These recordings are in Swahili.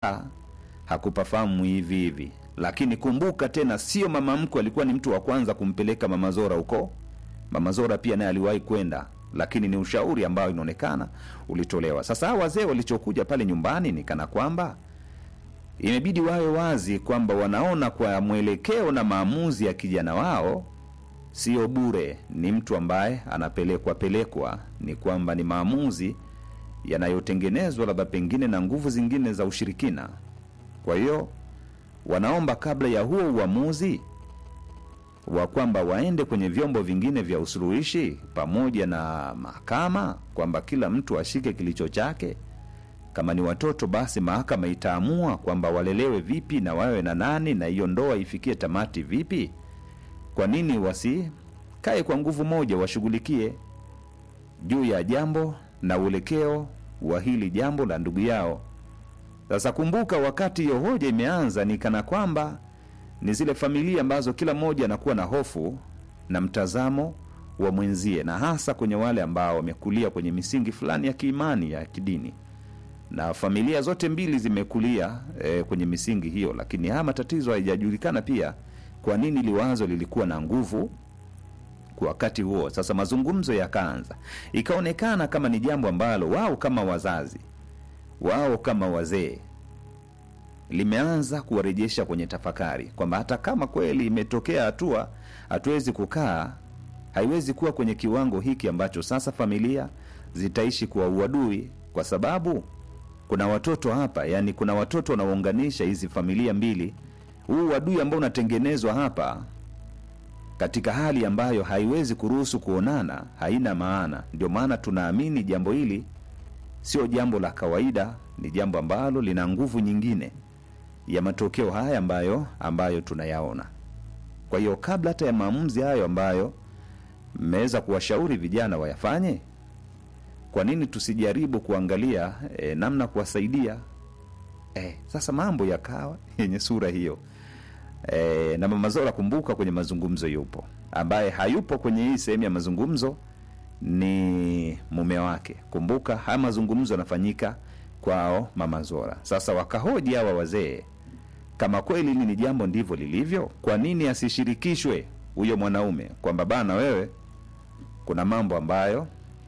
hakupafahamu hivi hivi, lakini kumbuka tena, sio mama mkwe alikuwa ni mtu wa kwanza kumpeleka mama Zora huko. Mama Zora pia naye aliwahi kwenda, lakini ni ushauri ambao inaonekana ulitolewa. Sasa hawa wazee walichokuja pale nyumbani ni kana kwamba imebidi wawe wazi kwamba wanaona kwa mwelekeo na maamuzi ya kijana wao sio bure, ni mtu ambaye anapelekwa pelekwa, ni kwamba ni maamuzi yanayotengenezwa labda pengine na nguvu zingine za ushirikina. Kwa hiyo wanaomba kabla ya huo uamuzi wa kwamba waende kwenye vyombo vingine vya usuluhishi pamoja na mahakama, kwamba kila mtu ashike kilicho chake. Kama ni watoto, basi mahakama itaamua kwamba walelewe vipi na wawe na nani, na hiyo ndoa ifikie tamati vipi. Kwa nini wasikae kwa nguvu moja, washughulikie juu ya jambo na uelekeo wa hili jambo la ndugu yao. Sasa kumbuka, wakati hiyo hoja imeanza, ni kana kwamba ni zile familia ambazo kila mmoja anakuwa na hofu na mtazamo wa mwenzie, na hasa kwenye wale ambao wamekulia kwenye misingi fulani ya kiimani ya kidini, na familia zote mbili zimekulia e, kwenye misingi hiyo, lakini haya matatizo haijajulikana pia kwa nini liwazo lilikuwa na nguvu kwa wakati huo. Sasa mazungumzo yakaanza, ikaonekana kama ni jambo ambalo wao kama wazazi wao kama wazee limeanza kuwarejesha kwenye tafakari kwamba hata kama kweli imetokea hatua, hatuwezi kukaa, haiwezi kuwa kwenye kiwango hiki ambacho sasa familia zitaishi kwa uadui, kwa sababu kuna watoto hapa, yani kuna watoto wanaounganisha hizi familia mbili. Huu uadui ambao unatengenezwa hapa katika hali ambayo haiwezi kuruhusu kuonana, haina maana. Ndio maana tunaamini jambo hili sio jambo la kawaida, ni jambo ambalo lina nguvu nyingine ya matokeo haya ambayo ambayo tunayaona. Kwa hiyo kabla hata ya maamuzi hayo ambayo mmeweza kuwashauri vijana wayafanye, kwa nini tusijaribu kuangalia e, namna kuwasaidia? E, sasa mambo yakawa yenye sura hiyo. E, na Mama Zora kumbuka, kwenye mazungumzo yupo, ambaye hayupo kwenye hii sehemu ya mazungumzo ni mume wake. Kumbuka haya mazungumzo yanafanyika kwao Mama Zora. Sasa wakahoji hawa wazee, kama kweli hili ni jambo ndivyo lilivyo, kwa nini asishirikishwe huyo mwanaume, kwamba bana, wewe kuna mambo ambayo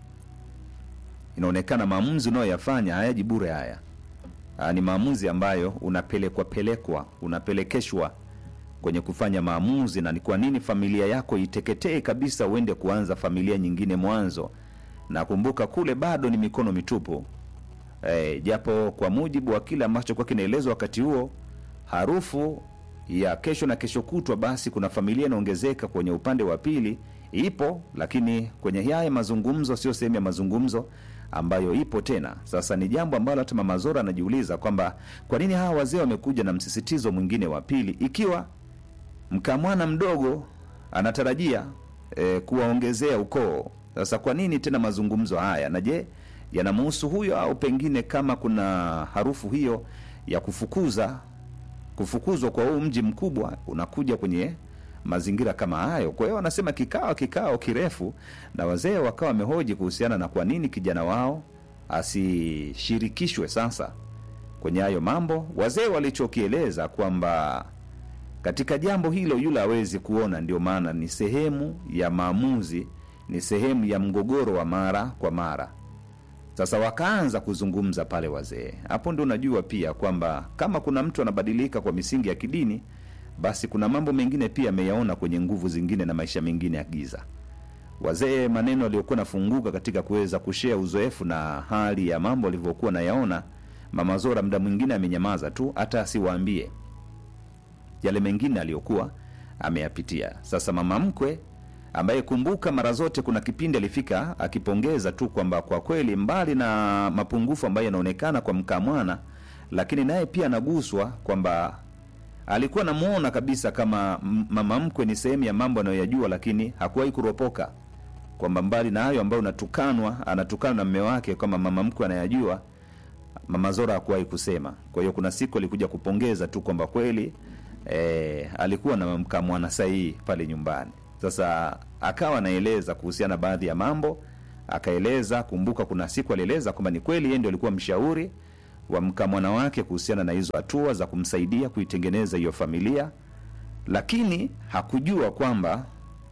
inaonekana maamuzi unayoyafanya hayaji bure. Haya Aa, ni maamuzi ambayo unapelekwa pelekwa unapelekeshwa kwenye kufanya maamuzi, na ni kwa nini familia yako iteketee kabisa, uende kuanza familia nyingine mwanzo. Na kumbuka kule bado ni mikono mitupu e, japo kwa mujibu wa kile ambacho kwa kinaelezwa wakati huo, harufu ya kesho na kesho kutwa, basi kuna familia inaongezeka kwenye upande wa pili ipo, lakini kwenye haya mazungumzo sio sehemu ya mazungumzo ambayo ipo tena. Sasa ni jambo ambalo hata Mama Zora anajiuliza kwamba kwa nini hawa wazee wamekuja na msisitizo mwingine wa pili, ikiwa mkamwana mdogo anatarajia e, kuwaongezea ukoo. Sasa kwa nini tena mazungumzo haya, na je yanamhusu huyo au pengine kama kuna harufu hiyo ya kufukuza kufukuzwa kwa huu mji mkubwa unakuja kwenye mazingira kama hayo. Kwa hiyo wanasema kikao kikao kirefu, na wazee wakawa wamehoji kuhusiana na kwa nini kijana wao asishirikishwe sasa kwenye hayo mambo. Wazee walichokieleza kwamba katika jambo hilo yule hawezi kuona, ndio maana ni sehemu ya maamuzi, ni sehemu ya mgogoro wa mara kwa mara. Sasa wakaanza kuzungumza pale wazee. Hapo ndio unajua pia kwamba kama kuna mtu anabadilika kwa misingi ya kidini, basi kuna mambo mengine pia ameyaona kwenye nguvu zingine na maisha mengine ya giza. Wazee maneno aliyokuwa nafunguka katika kuweza kushea uzoefu na hali ya mambo alivyokuwa nayaona. Mama Zora muda mwingine amenyamaza tu, hata asiwaambie yale mengine aliyokuwa ameyapitia. Sasa mama mkwe ambaye kumbuka, mara zote kuna kipindi alifika akipongeza tu kwamba kwa kweli, mbali na mapungufu ambayo yanaonekana kwa mkamwana, lakini naye pia anaguswa kwamba alikuwa namuona kabisa kama mama mkwe ni sehemu ya mambo anayoyajua, lakini hakuwahi kuropoka kwamba mbali na hayo ambayo unatukanwa anatukana na mme wake kama mama mkwe anayajua, mama Zora hakuwahi kusema. Kwa hiyo kuna siku alikuja kupongeza tu kwamba kweli e, alikuwa na mkamwana sahihi pale nyumbani. Sasa akawa anaeleza kuhusiana baadhi ya mambo, akaeleza kumbuka, kuna siku alieleza kwamba ni kweli yeye ndio alikuwa mshauri wa mkamwana wake kuhusiana na hizo hatua za kumsaidia kuitengeneza hiyo familia, lakini hakujua kwamba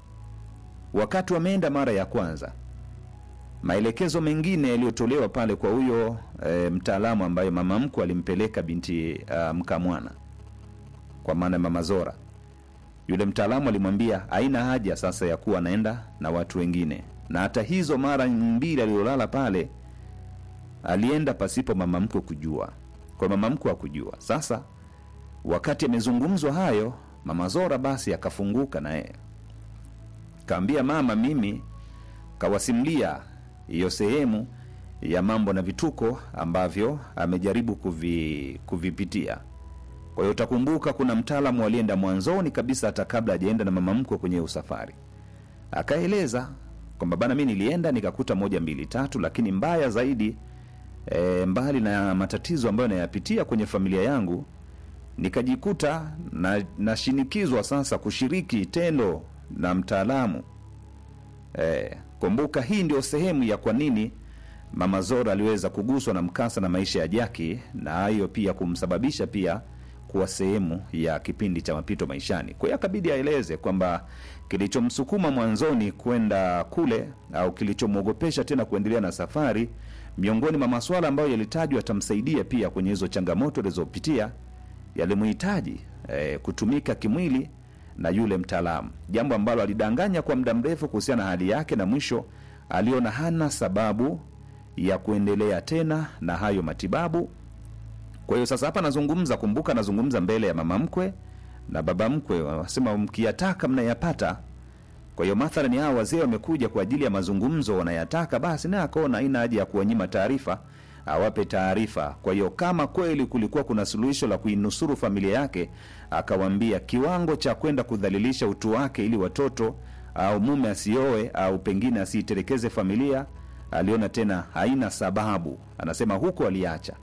wakati wameenda mara ya kwanza, maelekezo mengine yaliyotolewa pale kwa huyo e, mtaalamu ambaye mama mkwe alimpeleka binti uh, mkamwana, kwa maana mama Zora, yule mtaalamu alimwambia haina haja sasa ya kuwa anaenda na watu wengine, na hata hizo mara mbili aliyolala pale alienda pasipo mama mkwe kujua, kwa mama mkwe hakujua. Sasa wakati amezungumzwa hayo, mama Zora basi akafunguka naye kaambia mama, mimi kawasimulia hiyo sehemu ya mambo na vituko ambavyo amejaribu kuvi, kuvipitia. Kwa hiyo utakumbuka kuna mtaalamu alienda mwanzoni kabisa, hata kabla hajaenda na mama mkwe kwenye usafari, akaeleza kwamba bana, mi nilienda nikakuta moja mbili tatu, lakini mbaya zaidi e, mbali na matatizo ambayo nayapitia kwenye familia yangu nikajikuta na nashinikizwa sasa kushiriki tendo na mtaalamu e, kumbuka hii ndio sehemu ya kwa nini mama Zora aliweza kuguswa na mkasa na maisha ya Jaki, na hayo pia kumsababisha pia kuwa sehemu ya kipindi cha mapito maishani. Kwa hiyo akabidi aeleze kwamba kilichomsukuma mwanzoni kwenda kule au kilichomwogopesha tena kuendelea na safari, miongoni mwa masuala ambayo yalitajwa atamsaidia pia kwenye hizo changamoto alizopitia, yalimhitaji eh, kutumika kimwili na yule mtaalamu, jambo ambalo alidanganya kwa muda mrefu kuhusiana na hali yake, na mwisho aliona hana sababu ya kuendelea tena na hayo matibabu. Kwa hiyo sasa hapa anazungumza, kumbuka, anazungumza mbele ya mama mkwe na baba mkwe, wanasema mkiyataka mnayapata. Kwa hiyo mathalani hao wazee wamekuja kwa ajili ya mazungumzo, wanayataka, basi naye akaona haina haja ya kuwanyima taarifa, awape taarifa. Kwa hiyo kama kweli kulikuwa kuna suluhisho la kuinusuru familia yake, akawambia kiwango cha kwenda kudhalilisha utu wake ili watoto au mume asioe au pengine asiitelekeze familia, aliona tena haina sababu. Anasema huko aliacha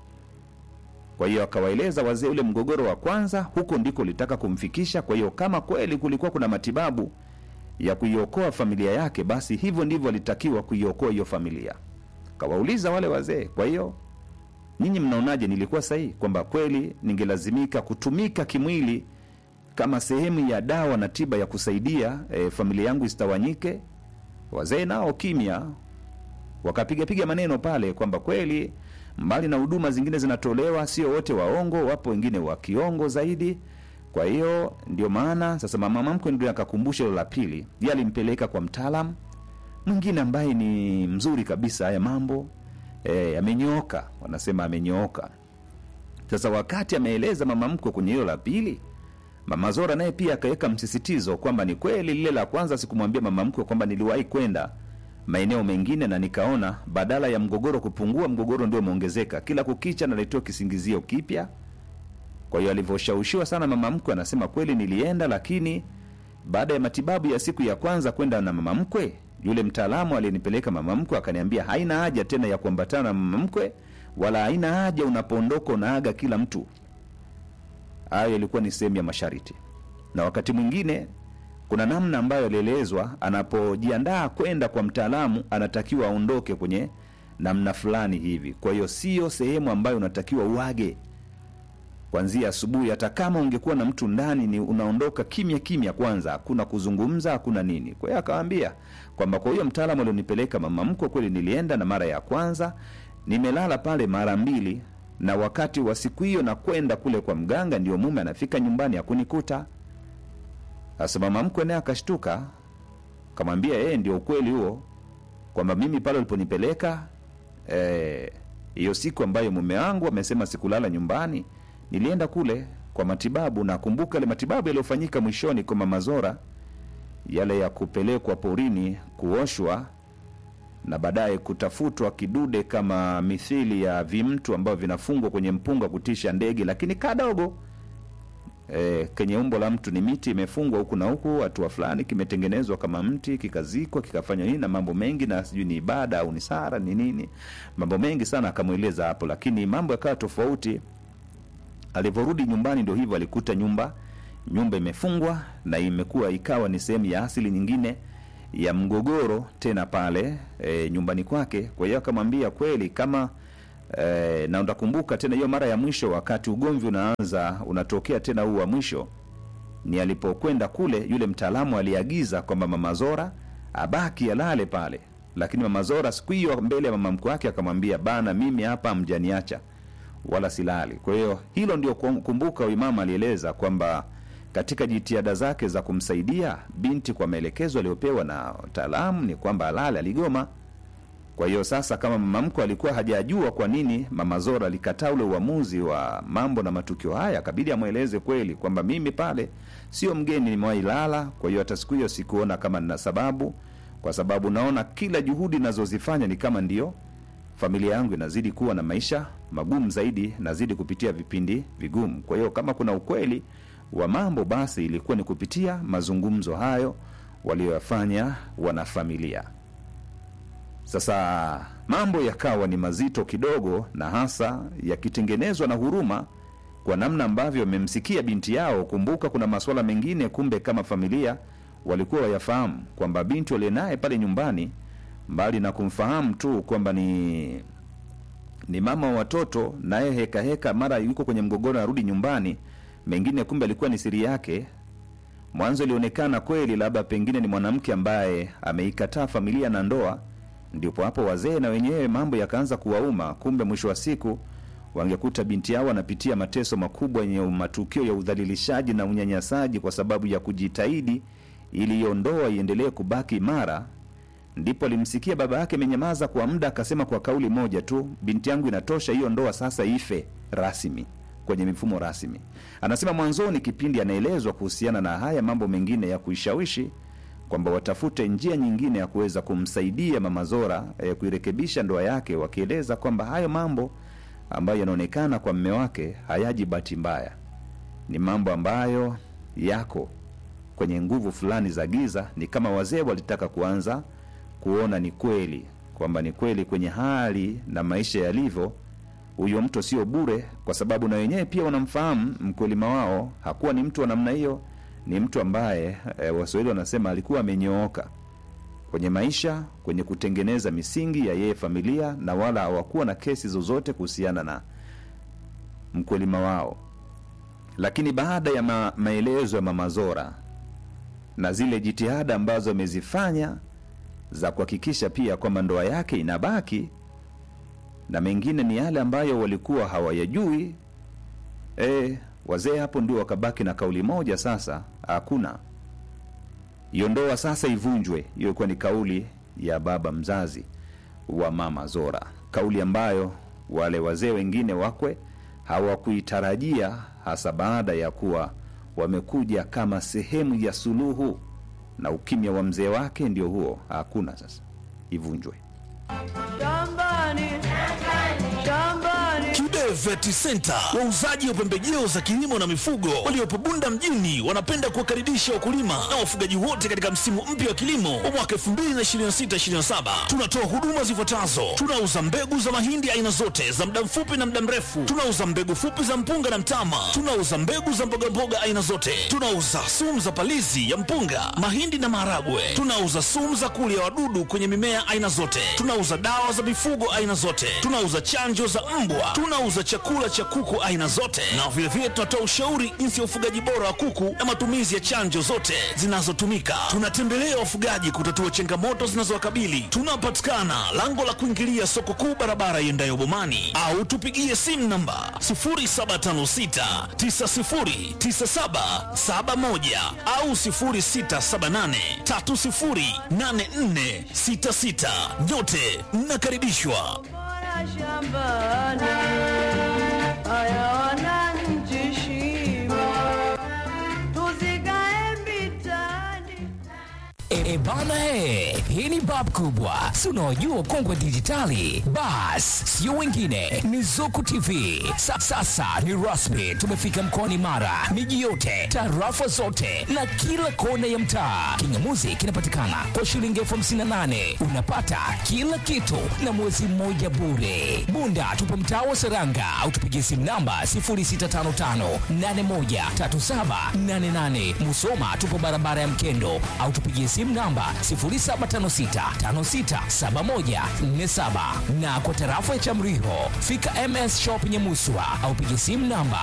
kwa hiyo akawaeleza wazee ule mgogoro wa kwanza, huko ndiko litaka kumfikisha. Kwa hiyo kama kweli kulikuwa kuna matibabu ya kuiokoa familia yake, basi hivyo ndivyo alitakiwa kuiokoa hiyo familia. Kawauliza wale wazee, kwa hiyo nyinyi mnaonaje, nilikuwa sahihi kwamba kweli ningelazimika kutumika kimwili kama sehemu ya dawa na tiba ya kusaidia e, familia yangu isitawanyike? Wazee nao kimya, wakapigapiga maneno pale kwamba kweli mbali na huduma zingine zinatolewa, sio wote waongo, wapo wengine wa kiongo zaidi. Kwa hiyo ndio maana sasa mama mkwe ndio akakumbusha hilo la pili, yeye alimpeleka kwa mtaalam mwingine ambaye ni mzuri kabisa haya mambo e, amenyooka, wanasema amenyooka. Sasa wakati ameeleza mama mkwe kwenye hilo la pili, mama Zora naye pia akaweka msisitizo kwamba ni kweli lile la kwanza sikumwambia mama mkwe kwamba niliwahi kwenda maeneo mengine na nikaona badala ya mgogoro kupungua, mgogoro ndio umeongezeka. Kila kukicha naletewa kisingizio kipya. Kwa hiyo alivyoshawishiwa sana mama mkwe, anasema kweli nilienda, lakini baada ya matibabu ya siku ya kwanza kwenda na mama mkwe, yule mtaalamu aliyenipeleka mama mkwe akaniambia haina haja tena ya kuambatana na mama mkwe, wala haina haja unapoondoka unaaga kila mtu. Hayo ilikuwa ni sehemu ya masharti, na wakati mwingine kuna namna ambayo alielezwa anapojiandaa kwenda kwa mtaalamu anatakiwa aondoke kwenye namna fulani hivi. Kwa hiyo sio sehemu ambayo unatakiwa uage kwanzia asubuhi. Hata kama ungekuwa na mtu ndani, ni unaondoka kimya kimya, kwanza hakuna kuzungumza, hakuna nini. Kwa hiyo akawaambia kwamba kwa hiyo mtaalamu alionipeleka mama mkwe, kweli nilienda, na mara ya kwanza nimelala pale mara mbili, na wakati wa siku hiyo na kwenda kule kwa mganga, ndio mume anafika nyumbani hakunikuta. Sasa mama mkwe naye akashtuka, kamwambia yeye ndio ukweli huo, kwamba mimi pale uliponipeleka hiyo e, siku ambayo mume wangu amesema sikulala nyumbani, nilienda kule kwa matibabu. Nakumbuka ile matibabu yaliyofanyika mwishoni kwa mama Zora, yale ya kupelekwa porini kuoshwa na baadaye kutafutwa kidude kama mithili ya vimtu ambavyo vinafungwa kwenye mpunga kutisha ndege, lakini kadogo E, kenye umbo la mtu ni miti imefungwa huku na huku, hatua fulani kimetengenezwa kama mti kikazikwa kikafanywa nini na mambo mengi, na sijui ni ibada au ni sara ni nini, mambo mengi sana akamweleza hapo, lakini mambo yakawa tofauti. Alivyorudi nyumbani, ndio hivyo, alikuta nyumba nyumba imefungwa na imekuwa ikawa ni sehemu ya asili nyingine ya mgogoro tena pale e, nyumbani kwake. Kwa hiyo akamwambia kweli, kama e, na utakumbuka tena hiyo mara ya mwisho wakati ugomvi unaanza unatokea tena huu wa mwisho ni alipokwenda kule yule mtaalamu aliagiza kwamba mama zora abaki alale pale lakini mama zora siku hiyo mbele ya mama mkwe wake akamwambia bana mimi hapa mjaniacha wala silali kwa hiyo hilo ndio kum- kumbuka huyu mama alieleza kwamba katika jitihada zake za kumsaidia binti kwa maelekezo aliyopewa na wataalamu ni kwamba alale aligoma kwa hiyo sasa kama mama mkwe alikuwa hajajua kwa nini mama zora alikataa ule uamuzi wa mambo na matukio haya akabidi amweleze kweli kwamba mimi pale sio mgeni nimewahi lala kwa hiyo hata siku hiyo sikuona kama nina sababu kwa sababu naona kila juhudi nazozifanya ni kama ndio familia yangu inazidi kuwa na maisha magumu zaidi nazidi kupitia vipindi vigumu kwa hiyo kama kuna ukweli wa mambo basi ilikuwa ni kupitia mazungumzo hayo walioyafanya wanafamilia sasa mambo yakawa ni mazito kidogo na hasa yakitengenezwa na huruma kwa namna ambavyo wamemsikia binti yao kumbuka kuna masuala mengine kumbe kama familia walikuwa wayafahamu kwamba binti waliye naye pale nyumbani mbali na kumfahamu tu kwamba ni ni mama wa watoto naye heka heka mara yuko kwenye mgogoro arudi nyumbani mengine kumbe alikuwa ni siri yake mwanzo ilionekana kweli labda pengine ni mwanamke ambaye ameikataa familia na ndoa ndipo hapo wazee na wenyewe mambo yakaanza kuwauma kumbe mwisho wa siku wangekuta binti yao anapitia mateso makubwa yenye matukio ya udhalilishaji na unyanyasaji kwa sababu ya kujitahidi ili hiyo ndoa iendelee kubaki imara ndipo alimsikia baba yake amenyamaza kwa muda akasema kwa kauli moja tu binti yangu inatosha hiyo ndoa sasa ife rasmi kwenye mifumo rasmi anasema mwanzoni kipindi anaelezwa kuhusiana na haya mambo mengine ya kuishawishi kwamba watafute njia nyingine ya kuweza kumsaidia mama zora eh, kuirekebisha ndoa yake wakieleza kwamba hayo mambo ambayo yanaonekana kwa mme wake hayaji bahati mbaya ni mambo ambayo yako kwenye nguvu fulani za giza ni kama wazee walitaka kuanza kuona ni kweli kwamba ni kweli kwenye hali na maisha yalivyo huyo mtu sio bure kwa sababu na wenyewe pia wanamfahamu mkulima wao hakuwa ni mtu wa namna hiyo ni mtu ambaye e, waswahili wanasema alikuwa amenyooka kwenye maisha kwenye kutengeneza misingi ya yeye familia na wala hawakuwa na kesi zozote kuhusiana na mkulima wao lakini baada ya ma, maelezo ya mama zora na zile jitihada ambazo amezifanya za kuhakikisha pia kwamba ndoa yake inabaki na mengine ni yale ambayo walikuwa hawayajui e, wazee hapo ndio wakabaki na kauli moja sasa hakuna hiyo ndoa sasa ivunjwe hiyo ilikuwa ni kauli ya baba mzazi wa mama zora kauli ambayo wale wazee wengine wakwe hawakuitarajia hasa baada ya kuwa wamekuja kama sehemu ya suluhu na ukimya wa mzee wake ndio huo hakuna sasa ivunjwe shambani shambani Kibe Vet Center, wauzaji wa pembejeo za kilimo na mifugo waliopo Bunda mjini, wanapenda kuwakaribisha wakulima na wafugaji wote katika msimu mpya wa kilimo wa mwaka 2026/2027. Tunatoa huduma zifuatazo: tunauza mbegu za mahindi aina zote za muda mfupi na muda mrefu, tunauza mbegu fupi za mpunga na mtama, tunauza mbegu za mbogamboga aina zote, tunauza sumu za palizi ya mpunga, mahindi na maharagwe, tunauza sumu za kulia wadudu kwenye mimea aina zote, tunauza dawa za mifugo aina zote, tunauza chanjo za mbwa, tunauza chakula cha kuku aina zote, na vilevile tunatoa ushauri jinsi ya ufugaji bora wa kuku na matumizi ya chanjo zote zinazotumika. Tunatembelea wafugaji kutatua changamoto zinazowakabili. Tunapatikana lango la kuingilia soko kuu, barabara iendayo Bomani, au tupigie simu namba 0756909771 au 0678308466. Nyote mnakaribishwa. bora shambani haya wananchi shimo tuzikae mbitani E, e bana he, hii ni bab kubwa, si unaojua kongwe dijitali. Bas, sio wengine, ni Zuku TV. Sa, sasa ni rasmi, tumefika mkoani Mara, miji yote, tarafa zote na kila kona ya mtaa. Kingamuzi kinapatikana kwa shilingi elfu hamsini na nane unapata kila kitu na mwezi mmoja bure. Bunda tupo mtaa wa Seranga au tupigie simu namba 0655813788. Musoma tupo barabara ya Mkendo au tupigie simu namba namba 0756567147 na kwa tarafa ya Chamriho fika MS Shop Nyamuswa au piga simu namba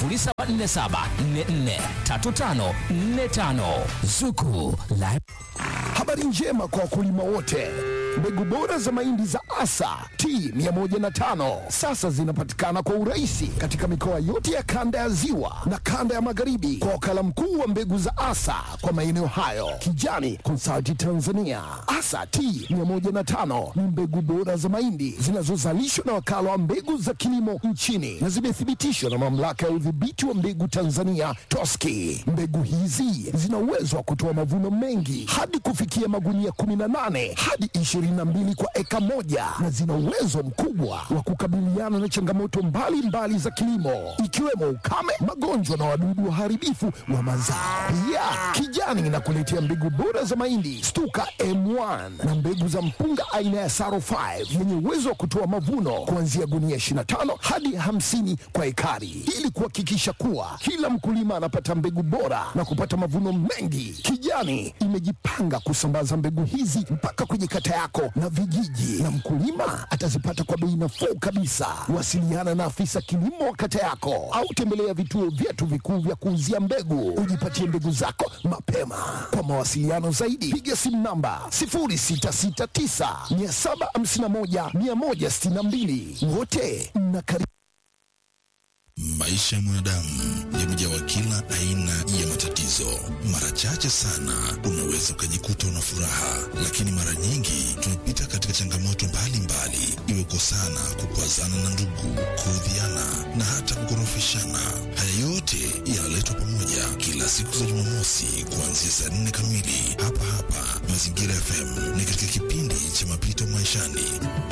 0747443545 Zuku Live Habari njema kwa wakulima wote. Mbegu bora za mahindi za Asa T105 sasa zinapatikana kwa urahisi katika mikoa yote ya kanda ya Ziwa na kanda ya Magharibi kwa wakala mkuu wa mbegu za Asa kwa maeneo hayo, Kijani Consulting Tanzania. Asa T105 ni mbegu bora za mahindi zinazozalishwa na wakala wa mbegu za kilimo nchini na zimethibitishwa na mamlaka ya udhibiti wa mbegu Tanzania TOSCI. Mbegu hizi zina uwezo wa kutoa mavuno mengi hadi kufikia magunia 18 hadi 22 kwa eka moja na zina uwezo mkubwa wa kukabiliana na changamoto mbalimbali mbali za kilimo ikiwemo ukame, magonjwa na wadudu waharibifu wa mazao. Pia Kijani inakuletea mbegu bora za mahindi Stuka M1 na mbegu za mpunga aina ya Saro 5 yenye uwezo wa kutoa mavuno kuanzia gunia 25 hadi 50 kwa ekari ili kuhakikisha kuwa kila mkulima anapata mbegu bora na kupata mavuno mengi. Kijani imejipanga kusambaza mbegu hizi mpaka kwenye kata yako na vijiji, na mkulima atazipata kwa bei nafuu kabisa. Wasiliana na afisa kilimo wa kata yako au tembelea vituo vyetu vikuu vya kuuzia mbegu, ujipatie mbegu zako mapema. Kwa mawasiliano zaidi, piga simu namba 0669 751 162. Wote mnakaribishwa. Maisha ya mwanadamu yamejawa kila aina ya matatizo. Mara chache sana unaweza ukajikuta una furaha, lakini mara nyingi tumepita katika changamoto mbalimbali, iwe kosana, kukwazana na ndugu, kuudhiana na hata kukorofishana. Haya yote yanaletwa pamoja kila siku za Jumamosi kuanzia saa nne kamili hapa hapa Mazingira FM, ni katika kipindi cha mapito maishani.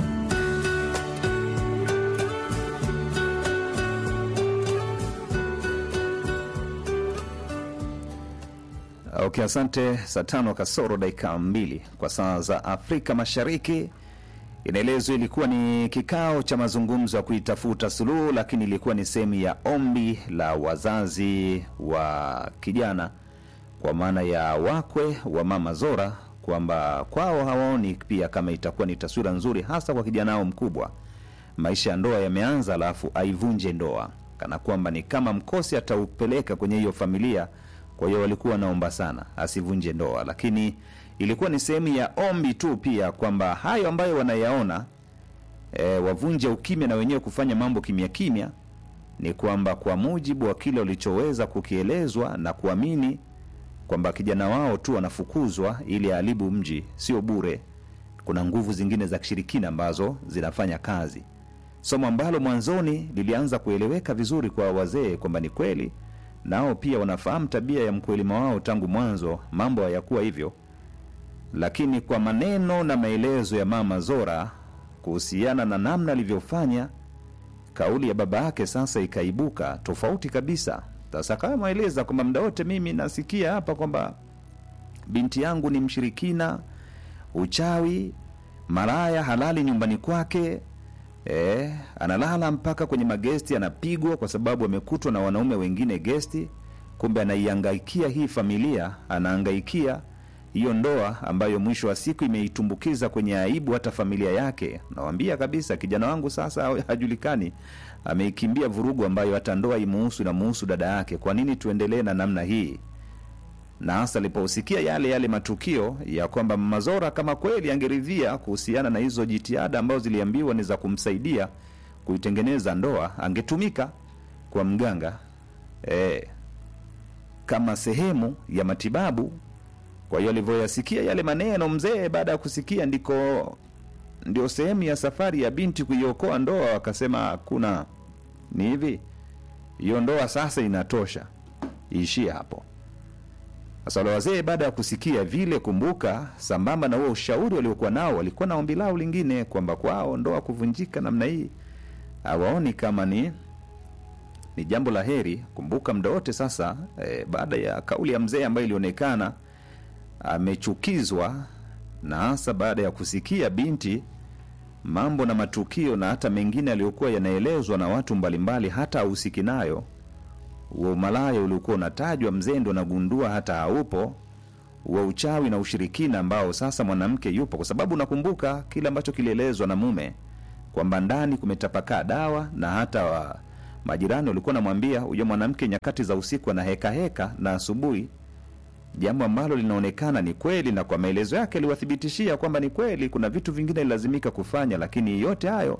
Okay, asante. Saa tano kasoro dakika mbili kwa saa za Afrika Mashariki. Inaelezwa ilikuwa ni kikao cha mazungumzo ya kuitafuta suluhu, lakini ilikuwa ni sehemu ya ombi la wazazi wa kijana, kwa maana ya wakwe wa mama Zora, kwamba kwao hawaoni pia kama itakuwa ni taswira nzuri, hasa kwa kijana wao mkubwa. Maisha ya ndoa yameanza, alafu aivunje ndoa, kana kwamba ni kama mkosi ataupeleka kwenye hiyo familia kwa hiyo walikuwa wanaomba sana asivunje ndoa, lakini ilikuwa ni sehemu ya ombi tu pia kwamba hayo ambayo wanayaona e, wavunje ukimya na wenyewe kufanya mambo kimya kimya. Ni kwamba kwa mujibu wa kile walichoweza kukielezwa na kuamini kwamba kijana wao tu anafukuzwa ili aharibu mji, sio bure. Kuna nguvu zingine za kishirikina ambazo zinafanya kazi, somo ambalo mwanzoni lilianza kueleweka vizuri kwa wazee kwamba ni kweli nao pia wanafahamu tabia ya mkwelima wao tangu mwanzo, mambo hayakuwa hivyo. Lakini kwa maneno na maelezo ya mama Zora kuhusiana na namna alivyofanya, kauli ya baba yake sasa ikaibuka tofauti kabisa. Sasa kama mweleza kwamba muda wote mimi nasikia hapa kwamba binti yangu ni mshirikina, uchawi, maraya halali nyumbani kwake E, analala mpaka kwenye magesti, anapigwa kwa sababu amekutwa na wanaume wengine gesti. Kumbe anaihangaikia hii familia, anahangaikia hiyo ndoa ambayo mwisho wa siku imeitumbukiza kwenye aibu hata familia yake. Nawambia kabisa, kijana wangu sasa hajulikani, ameikimbia vurugu ambayo hata ndoa imuhusu na muhusu dada yake. Kwa nini tuendelee na namna hii? na hasa aliposikia yale yale matukio ya kwamba Mama Zora kama kweli angeridhia kuhusiana na hizo jitihada ambazo ziliambiwa ni za kumsaidia kuitengeneza ndoa, angetumika kwa mganga e, kama sehemu ya matibabu. Kwa hiyo alivyoyasikia yale maneno mzee, baada ya kusikia ndiko ndio sehemu ya safari ya binti kuiokoa ndoa, akasema hakuna, ni hivi, hiyo ndoa sasa inatosha, iishie hapo. Sasa wale wazee baada ya kusikia vile, kumbuka, sambamba na huo ushauri waliokuwa nao, walikuwa na ombi lao lingine kwamba kwao ndoa kuvunjika namna hii hawaoni kama ni ni jambo la heri. Kumbuka muda wote sasa e, baada ya kauli ya mzee ambayo ilionekana amechukizwa, na hasa baada ya kusikia binti mambo na matukio na hata mengine aliyokuwa yanaelezwa na watu mbalimbali, hata ahusiki nayo huo umalaya uliokuwa unatajwa, mzee ndo anagundua hata haupo. wa uchawi na ushirikina ambao sasa mwanamke yupo, kwa sababu nakumbuka kile ambacho kilielezwa na mume kwamba ndani kumetapakaa dawa na hata wa majirani walikuwa namwambia huyo mwanamke nyakati za usiku ana heka heka na asubuhi, jambo ambalo linaonekana ni kweli, na kwa maelezo yake aliwathibitishia kwamba ni kweli, kuna vitu vingine ilazimika kufanya, lakini yote hayo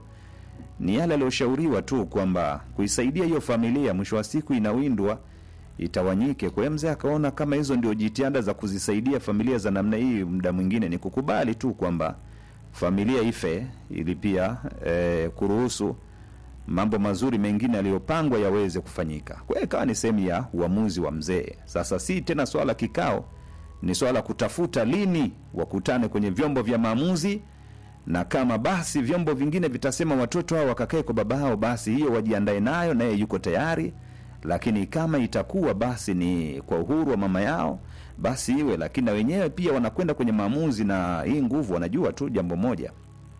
ni yale aliyoshauriwa tu kwamba kuisaidia hiyo familia mwisho wa siku inawindwa itawanyike. Kwa hiyo mzee akaona kama hizo ndio jitihada za kuzisaidia familia za namna hii, muda mwingine ni kukubali tu kwamba familia ife, ili pia eh, kuruhusu mambo mazuri mengine yaliyopangwa yaweze kufanyika. Kwa hiyo ikawa ni sehemu ya uamuzi wa mzee. Sasa si tena swala kikao, ni swala kutafuta lini wakutane kwenye vyombo vya maamuzi na kama basi vyombo vingine vitasema watoto hao wakakae kwa baba hao, basi hiyo wajiandae nayo, naye yuko tayari. Lakini kama itakuwa basi ni kwa uhuru wa mama yao, basi iwe. Lakini na wenyewe pia wanakwenda kwenye maamuzi na hii nguvu, wanajua tu jambo moja,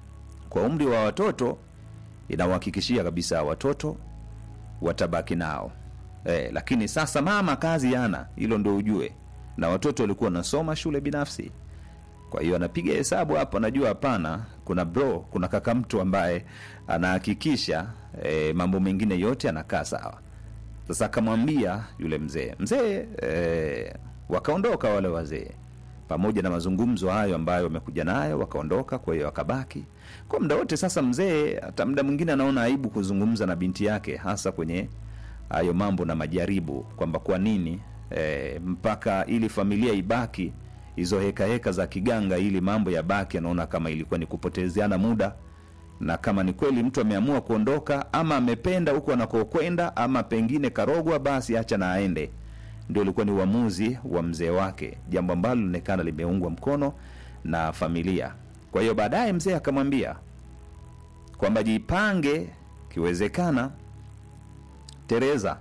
kwa umri wa watoto inawahakikishia kabisa watoto watabaki nao eh, lakini sasa mama kazi yana hilo, ndo ujue, na watoto walikuwa wanasoma shule binafsi kwa hiyo anapiga hesabu hapo, anajua hapana, kuna bro, kuna kaka mtu ambaye anahakikisha e, mambo mengine yote anakaa sawa. Sasa akamwambia yule mzee mzee, e, wakaondoka wale wazee pamoja na mazungumzo hayo ambayo wamekuja nayo, wakaondoka. Kwa hiyo akabaki kwa muda wote. Sasa mzee hata muda mwingine anaona aibu kuzungumza na binti yake, hasa kwenye hayo mambo na majaribu, kwamba kwa nini e, mpaka ili familia ibaki hizo heka heka za kiganga ili mambo ya baki, anaona kama ilikuwa ni kupotezeana muda, na kama ni kweli mtu ameamua kuondoka ama amependa huko anakokwenda ama pengine karogwa, basi acha na aende. Ndio ilikuwa ni uamuzi wa mzee wake, jambo ambalo linaonekana limeungwa mkono na familia. Kwa hiyo baadaye mzee akamwambia kwamba jipange, kiwezekana Tereza,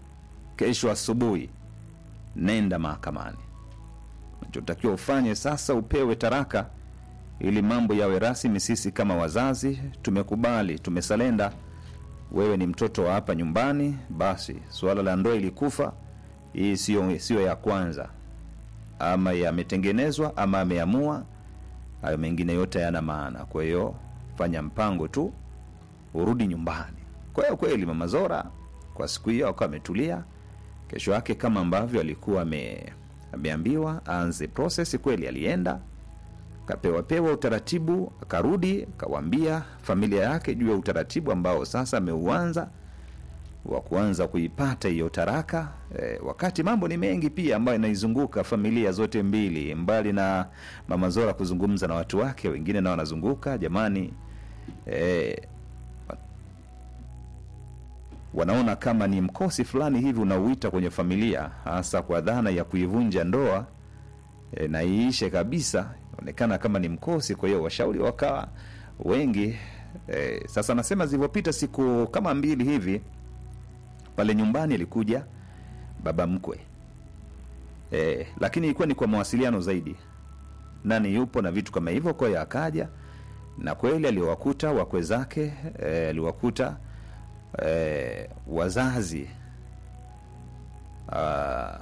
kesho asubuhi nenda mahakamani unachotakiwa ufanye sasa, upewe taraka ili mambo yawe rasmi. Sisi kama wazazi tumekubali, tumesalenda. Wewe ni mtoto wa hapa nyumbani, basi suala la ndoa ilikufa. Hii sio sio ya kwanza, ama yametengenezwa ama ameamua. Hayo mengine yote hayana maana. Kwa hiyo fanya mpango tu, urudi nyumbani. Kwa hiyo kweli mama Zora kwa siku hiyo akawa ametulia. Kesho yake kama ambavyo alikuwa ame ameambiwa aanze process. Kweli alienda akapewa pewa utaratibu, akarudi akawaambia familia yake juu ya utaratibu ambao sasa ameuanza wa kuanza kuipata hiyo taraka e, wakati mambo ni mengi pia ambayo inaizunguka familia zote mbili, mbali na mama Zora kuzungumza na watu wake wengine, nao wanazunguka jamani, e, wanaona kama ni mkosi fulani hivi unauita kwenye familia, hasa kwa dhana ya kuivunja ndoa e, na iishe kabisa, onekana kama ni mkosi. Kwa hiyo washauri wakawa wengi e, sasa nasema zilivyopita siku kama mbili hivi, pale nyumbani alikuja baba mkwe e, lakini ilikuwa ni kwa mawasiliano zaidi, nani yupo na vitu kama hivyo. Kwa hiyo akaja na kweli aliwakuta wakwe zake e, aliwakuta E, wazazi uh,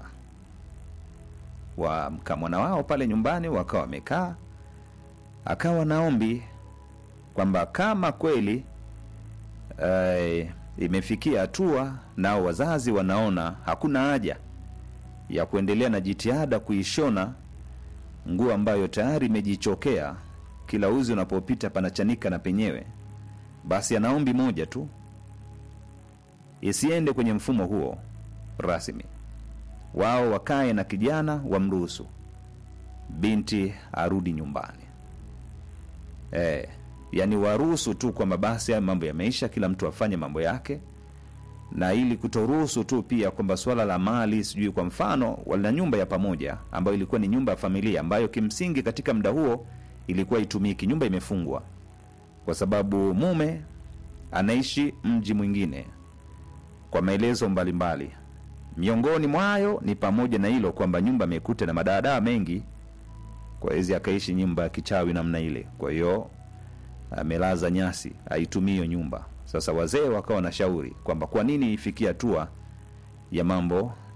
wa mkamwana wao pale nyumbani wakawa wamekaa, akawa naombi kwamba kama kweli e, imefikia hatua nao wazazi wanaona hakuna haja ya kuendelea na jitihada kuishona nguo ambayo tayari imejichokea, kila uzi unapopita panachanika na penyewe, basi anaombi moja tu isiende kwenye mfumo huo rasmi. Wao wakae na kijana, wamruhusu binti arudi nyumbani. E, yani waruhusu tu kwamba basi haya mambo yameisha, kila mtu afanye mambo yake, na ili kutoruhusu tu pia kwamba swala la mali sijui, kwa mfano wana nyumba ya pamoja ambayo ilikuwa ni nyumba ya familia ambayo kimsingi katika muda huo ilikuwa itumiki, nyumba imefungwa kwa sababu mume anaishi mji mwingine kwa maelezo mbalimbali. Miongoni mwayo ni pamoja na hilo kwamba nyumba amekuta na madaadaa mengi, kwa hizi akaishi nyumba ya kichawi namna ile. Kwa hiyo amelaza nyasi, aitumii hiyo nyumba. Sasa wazee wakawa na shauri kwamba kwa nini ifikie hatua ya mambo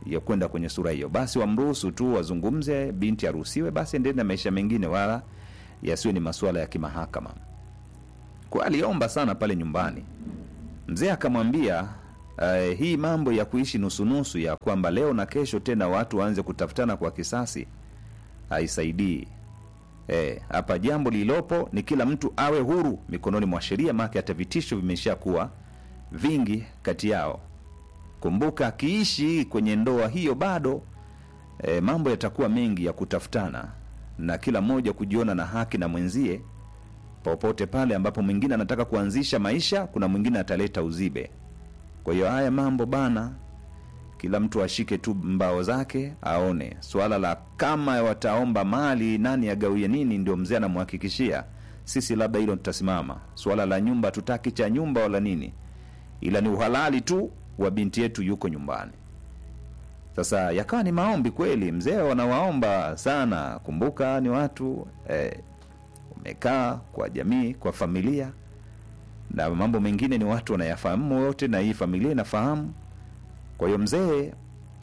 ya kwenda kwenye sura hiyo basi wamruhusu tu wazungumze binti aruhusiwe basi endelee na maisha mengine wala yasiwe ni masuala ya kimahakama kwa aliomba sana pale nyumbani mzee akamwambia uh, hii mambo ya kuishi nusunusu ya kwamba leo na kesho tena watu waanze kutafutana kwa kisasi haisaidii Eh, hapa jambo lililopo ni kila mtu awe huru mikononi mwa sheria maake hata vitisho vimesha kuwa vingi kati yao kumbuka akiishi kwenye ndoa hiyo bado e, mambo yatakuwa mengi ya kutafutana na kila mmoja kujiona na haki na mwenzie popote pale ambapo mwingine anataka kuanzisha maisha kuna mwingine ataleta uzibe kwa hiyo haya mambo bana kila mtu ashike tu mbao zake aone swala la kama wataomba mali nani agawie nini ndio mzee anamhakikishia sisi labda hilo tutasimama swala la nyumba tutaki cha nyumba wala nini ila ni uhalali tu wa binti yetu yuko nyumbani sasa yakawa ni maombi kweli mzee wanawaomba sana kumbuka ni watu eh, umekaa kwa jamii kwa familia na mambo mengine ni watu wanayafahamu wote na hii familia inafahamu kwa hiyo mzee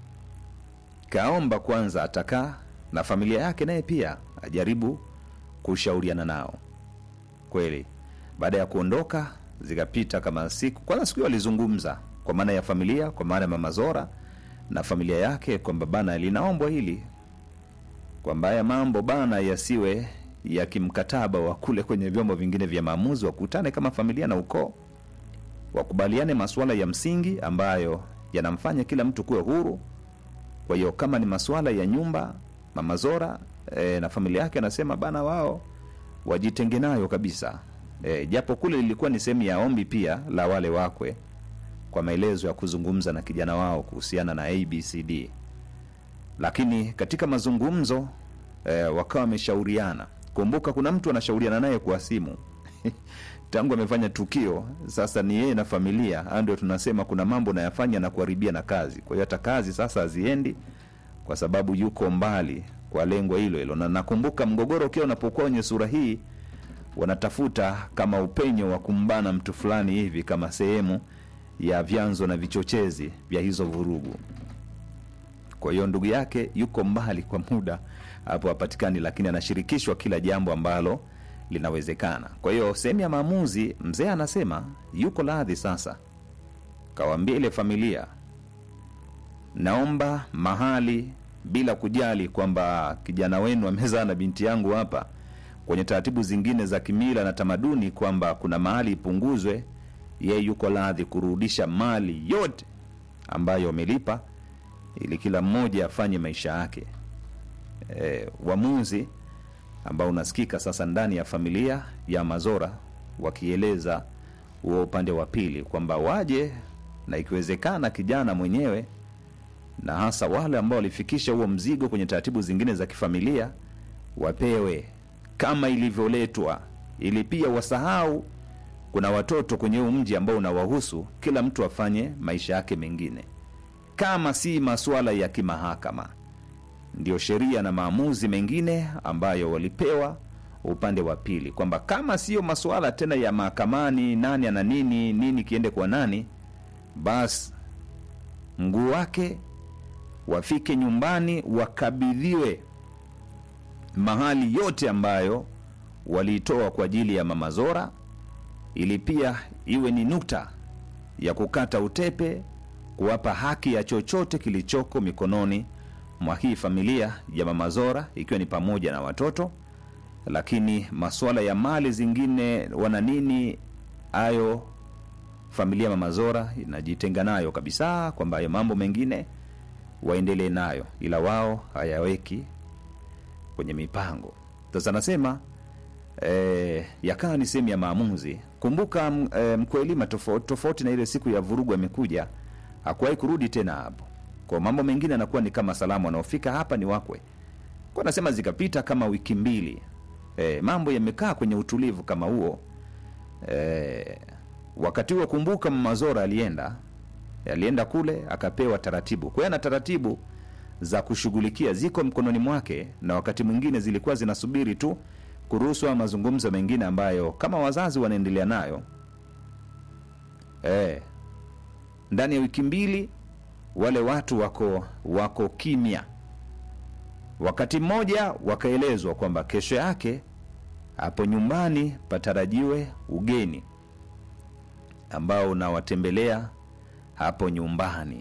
kaomba kwanza atakaa na familia yake naye pia ajaribu kushauriana nao kweli baada ya kuondoka zikapita kama siku kwanza siku hiyo walizungumza kwa maana ya familia kwa maana ya mama zora na familia yake kwamba bana linaombwa hili kwamba haya mambo bana yasiwe ya kimkataba wa kule kwenye vyombo vingine vya maamuzi wakutane kama familia na ukoo wakubaliane masuala ya msingi ambayo yanamfanya kila mtu kuwe huru kwa hiyo kama ni masuala ya nyumba mama zora e, na familia yake anasema bana wao wajitenge nayo kabisa e, japo kule lilikuwa ni sehemu ya ombi pia la wale wakwe kwa maelezo ya kuzungumza na kijana wao kuhusiana na abcd lakini katika mazungumzo e, wakawa wameshauriana kumbuka kuna mtu anashauriana naye kwa simu tangu amefanya tukio sasa ni yeye na familia haya ndio tunasema kuna mambo nayafanya na kuharibia na kazi kwa hiyo hata kazi sasa haziendi kwa sababu yuko mbali kwa lengo hilo hilo na nakumbuka mgogoro ukiwa unapokuwa kwenye sura hii wanatafuta kama upenyo wa kumbana mtu fulani hivi kama sehemu ya vyanzo na vichochezi vya hizo vurugu kwa hiyo ndugu yake yuko mbali kwa muda hapo hapatikani lakini anashirikishwa kila jambo ambalo linawezekana kwa hiyo sehemu ya maamuzi mzee anasema yuko radhi sasa kawaambia ile familia naomba mahali bila kujali kwamba kijana wenu amezaa na binti yangu hapa kwenye taratibu zingine za kimila na tamaduni kwamba kuna mahali ipunguzwe yeye yuko radhi kurudisha mali yote ambayo wamelipa ili kila mmoja afanye maisha yake e, uamuzi ambao unasikika sasa ndani ya familia ya mazora wakieleza huo upande wa pili kwamba waje na ikiwezekana kijana mwenyewe na hasa wale ambao walifikisha huo mzigo kwenye taratibu zingine za kifamilia wapewe kama ilivyoletwa ili pia wasahau kuna watoto kwenye huu mji ambao unawahusu kila mtu afanye maisha yake mengine kama si masuala ya kimahakama ndio sheria na maamuzi mengine ambayo walipewa upande wa pili kwamba kama sio masuala tena ya mahakamani nani ana nini nini kiende kwa nani basi mguu wake wafike nyumbani wakabidhiwe mahali yote ambayo waliitoa kwa ajili ya mama zora ili pia iwe ni nukta ya kukata utepe kuwapa haki ya chochote kilichoko mikononi mwa hii familia ya mama zora ikiwa ni pamoja na watoto lakini masuala ya mali zingine wana nini hayo familia ya mama zora inajitenga nayo kabisa kwamba hayo mambo mengine waendelee nayo ila wao hayaweki kwenye mipango sasa anasema e, yakawa ni sehemu ya maamuzi kumbuka m- e, mkwelima tofauti tofauti na ile siku ya vurugu amekuja hakuwahi kurudi tena hapo kwa mambo mengine anakuwa ni kama salamu wanaofika hapa ni wakwe kwa nasema zikapita kama wiki mbili e, mambo yamekaa kwenye utulivu kama huo e, wakati huo kumbuka mamazora alienda alienda kule akapewa taratibu kwa hiyo ana taratibu za kushughulikia ziko mkononi mwake na wakati mwingine zilikuwa zinasubiri tu kuruhusu mazungumzo mengine ambayo kama wazazi wanaendelea nayo e, ndani ya wiki mbili wale watu wako wako kimya. Wakati mmoja wakaelezwa kwamba kesho yake hapo nyumbani patarajiwe ugeni ambao unawatembelea hapo nyumbani.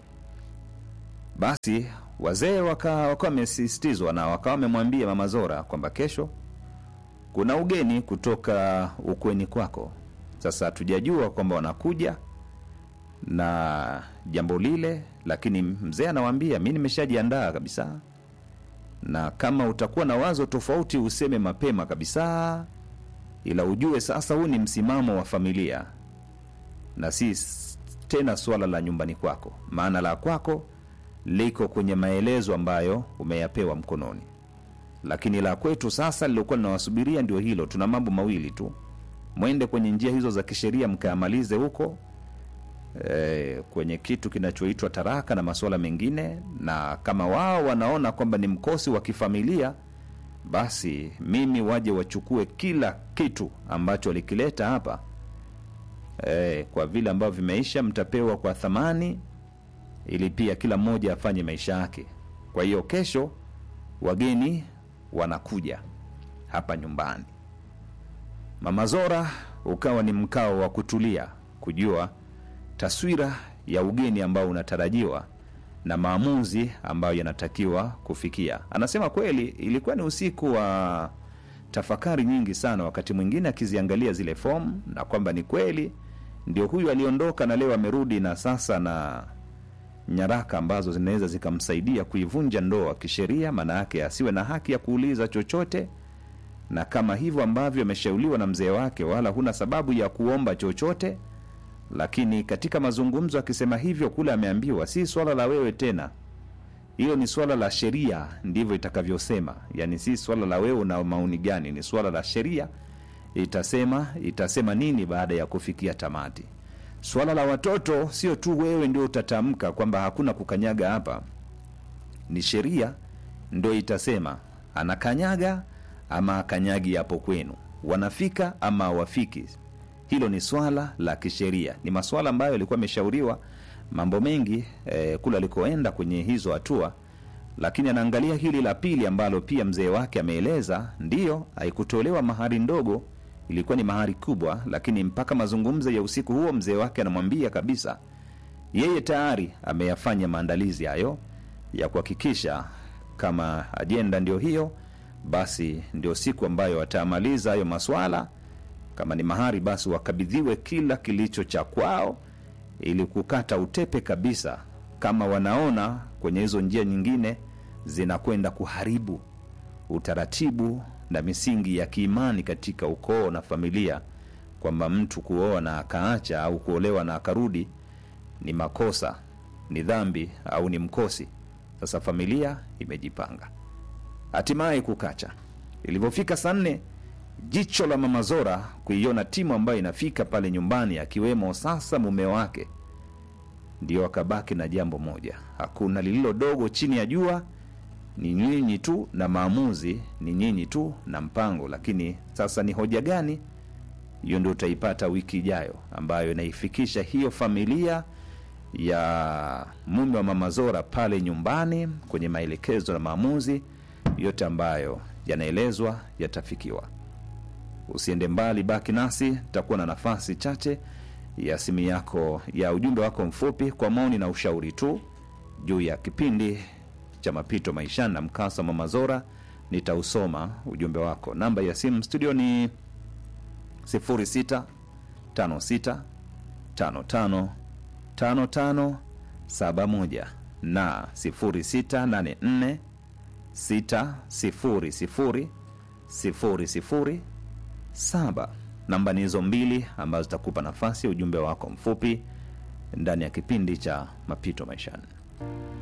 Basi wazee waka wakawa wamesisitizwa na wakawa wamemwambia Mama Zora kwamba kesho kuna ugeni kutoka ukweni kwako. Sasa hatujajua kwamba wanakuja na jambo lile, lakini mzee anawaambia mi nimeshajiandaa kabisa, na kama utakuwa na wazo tofauti useme mapema kabisa, ila ujue sasa huu ni msimamo wa familia na si s- tena swala la nyumbani kwako, maana la kwako liko kwenye maelezo ambayo umeyapewa mkononi, lakini la kwetu sasa lilokuwa linawasubiria ndio hilo. Tuna mambo mawili tu, mwende kwenye njia hizo za kisheria mkayamalize huko eh, kwenye kitu kinachoitwa taraka na masuala mengine, na kama wao wanaona kwamba ni mkosi wa kifamilia, basi mimi waje wachukue kila kitu ambacho walikileta hapa eh, kwa vile ambavyo vimeisha, mtapewa kwa thamani, ili pia kila mmoja afanye maisha yake. Kwa hiyo kesho wageni wanakuja hapa nyumbani. Mama Zora ukawa ni mkao wa kutulia, kujua taswira ya ugeni ambao unatarajiwa na maamuzi ambayo yanatakiwa kufikia. Anasema kweli ilikuwa ni usiku wa tafakari nyingi sana, wakati mwingine akiziangalia zile fomu na kwamba ni kweli ndio huyu aliondoka na leo amerudi na sasa na nyaraka ambazo zinaweza zikamsaidia kuivunja ndoa kisheria, maana yake asiwe na haki ya kuuliza chochote, na kama hivyo ambavyo ameshauriwa na mzee wake, wala huna sababu ya kuomba chochote. Lakini katika mazungumzo akisema hivyo, kule ameambiwa si swala la wewe tena, hilo ni swala la sheria, ndivyo itakavyosema. Yani si swala la wewe una maoni gani, ni swala la sheria itasema itasema nini baada ya kufikia tamati. Swala la watoto sio tu wewe ndio utatamka kwamba hakuna kukanyaga hapa, ni sheria ndio itasema anakanyaga ama akanyagi hapo kwenu, wanafika ama hawafiki. Hilo ni swala la kisheria, ni maswala ambayo yalikuwa ameshauriwa mambo mengi eh, kule alikoenda kwenye hizo hatua, lakini anaangalia hili la pili ambalo pia mzee wake ameeleza, ndiyo haikutolewa mahari ndogo, ilikuwa ni mahari kubwa, lakini mpaka mazungumzo ya usiku huo mzee wake anamwambia kabisa yeye tayari ameyafanya maandalizi hayo ya kuhakikisha kama ajenda ndio hiyo, basi ndio siku ambayo watamaliza hayo maswala. Kama ni mahari, basi wakabidhiwe kila kilicho cha kwao, ili kukata utepe kabisa, kama wanaona kwenye hizo njia nyingine zinakwenda kuharibu utaratibu na misingi ya kiimani katika ukoo na familia, kwamba mtu kuoa na akaacha au kuolewa na akarudi ni makosa, ni dhambi au ni mkosi. Sasa familia imejipanga, hatimaye kukacha. Ilivyofika saa nne, jicho la mama Zora kuiona timu ambayo inafika pale nyumbani, akiwemo sasa mume wake, ndio akabaki na jambo moja: hakuna lililo dogo chini ya jua, ni nyinyi tu na maamuzi, ni nyinyi tu na mpango. Lakini sasa ni hoja gani? Hiyo ndio utaipata wiki ijayo, ambayo inaifikisha hiyo familia ya mume wa mama Zora pale nyumbani kwenye maelekezo na maamuzi yote ambayo yanaelezwa yatafikiwa. Usiende mbali, baki nasi, tutakuwa na nafasi chache ya simu yako ya ujumbe wako mfupi kwa maoni na ushauri tu juu ya kipindi cha mapito maishani na mkasa wa mama Zora. Nitausoma ujumbe wako. Namba ya simu studio ni 0656 55 5571 na 0684 600 007. Namba ni hizo mbili ambazo zitakupa nafasi ya ujumbe wako mfupi ndani ya kipindi cha mapito maishani.